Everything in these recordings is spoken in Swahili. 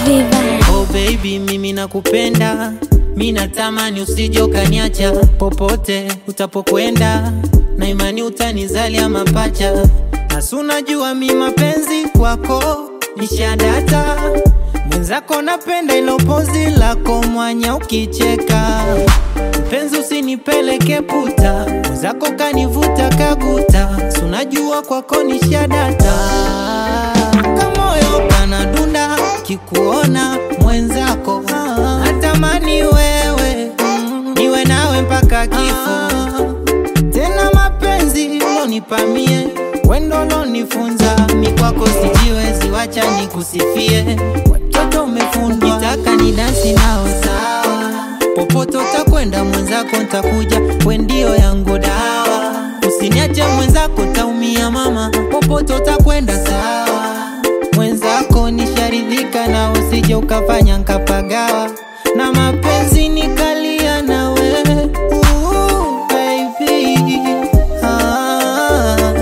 Viva. Oh baby, mimi nakupenda, mi natamani usije ukaniacha popote utapokwenda, na imani utanizalia mapacha, nasi unajua mi mapenzi kwako nishadata mwenzako, napenda ilo pozi lako mwanya ukicheka, mpenzi usinipeleke puta, mwenzako kanivuta kaguta, si unajua kwako nishadata kamoyo kanadunda kikuona mwenzako natamani wewe niwe nawe mpaka kifo tena mapenzi ulonipamie wendo lonifunza mikwako sijiwezi wacha nikusifie watoto umefundwa nitaka ni dansi nao sawa popote utakwenda mwenzako ntakuja wendio yangu dawa usiniache mwenzako taumia mama popote utakwenda sawa mwenzako nisharidhika na usije ukafanya nkapagawa na mapenzi nikalia nawe Ooh, baby. Ah,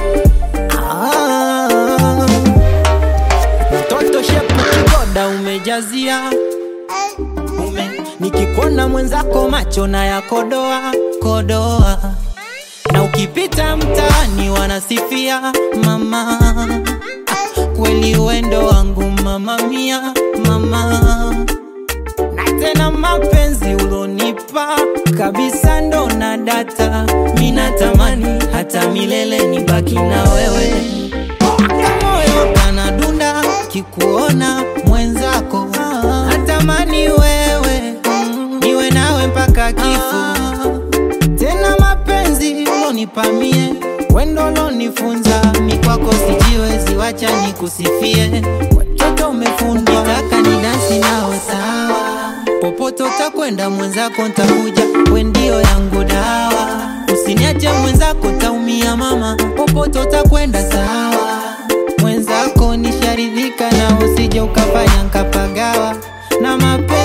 ah. mtoto shepu kigoda umejazia ume nikikuona mwenzako macho na ya kodoa kodoa na ukipita mtaani wanasifia mama ah, kweli wendo wangu mama mia mama na tena mapenzi ulonipa kabisa ndo na data minatamani hata milele nibaki na wewe moyo kanadunda kikuona mwenzako natamani wewe niwe nawe mpaka kifo tena mapenzi ulonipamie wendo lonifunza mikwako sijiwezi wacha nikusifie watoto umefundwa taka ni dansi nao sawa popote utakwenda mwenzako ntakuja wendio yangu dawa usiniache mwenzako taumia mama popote utakwenda sawa mwenzako nisharidhika na usije ukafanya nkapagawa na mapenzi